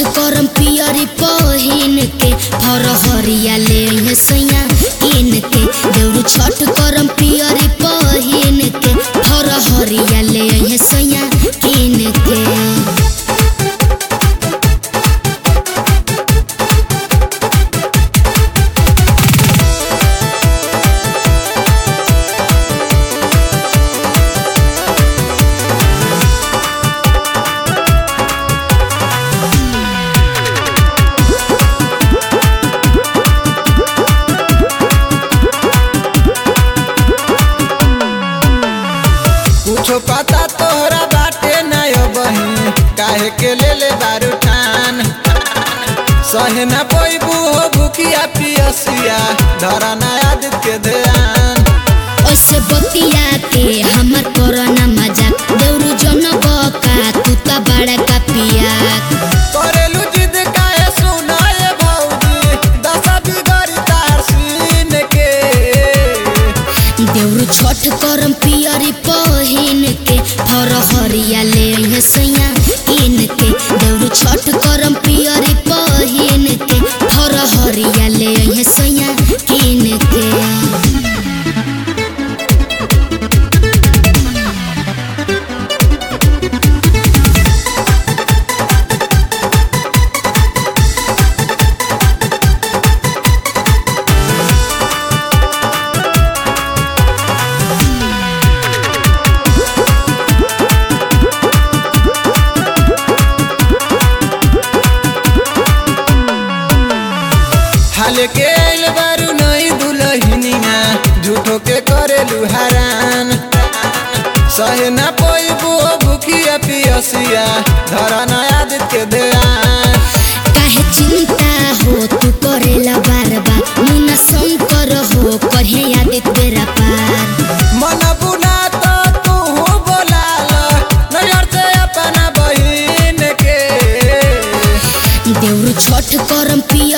करम पियरी पहिन के फरहरिया ले हे सैया इन के देउरू छठ करम पियरी पहिन के फरहरिया ले हे सैया इन के कुछो पता तोहरा बाटे नयो बही काहे के ले ले बारू ठान सहे न पैबू हो भूखिया पियसिया धरा नया दित के ध्यान ऐसे बतिया के हमर कोरोना मजाक देउरू जन बका तू त बड़ा का पिया करेलू जिद काहे सुनाए भौजी दशा बिगड़ी तार सीन के देउरू छठ करम पियरी पहिन के फरहरिया ले हे सैया इन के देउरू छठ करम पियरी पहिन के फरहरिया ले हे सैया इन के हाल के आइल बारू नई दुलहिनिया झूठो के करेलू हरान सहे न पैबू हो भूखिया पियसिया धरा नया दित के ध्यान काहे चिंता हो तू करेला बार बार मुना शंकर हो कहे याद तेरा पार मन बुना तो तू बोलाल नजर से अपना बहिन के देउरू छठ करम पिय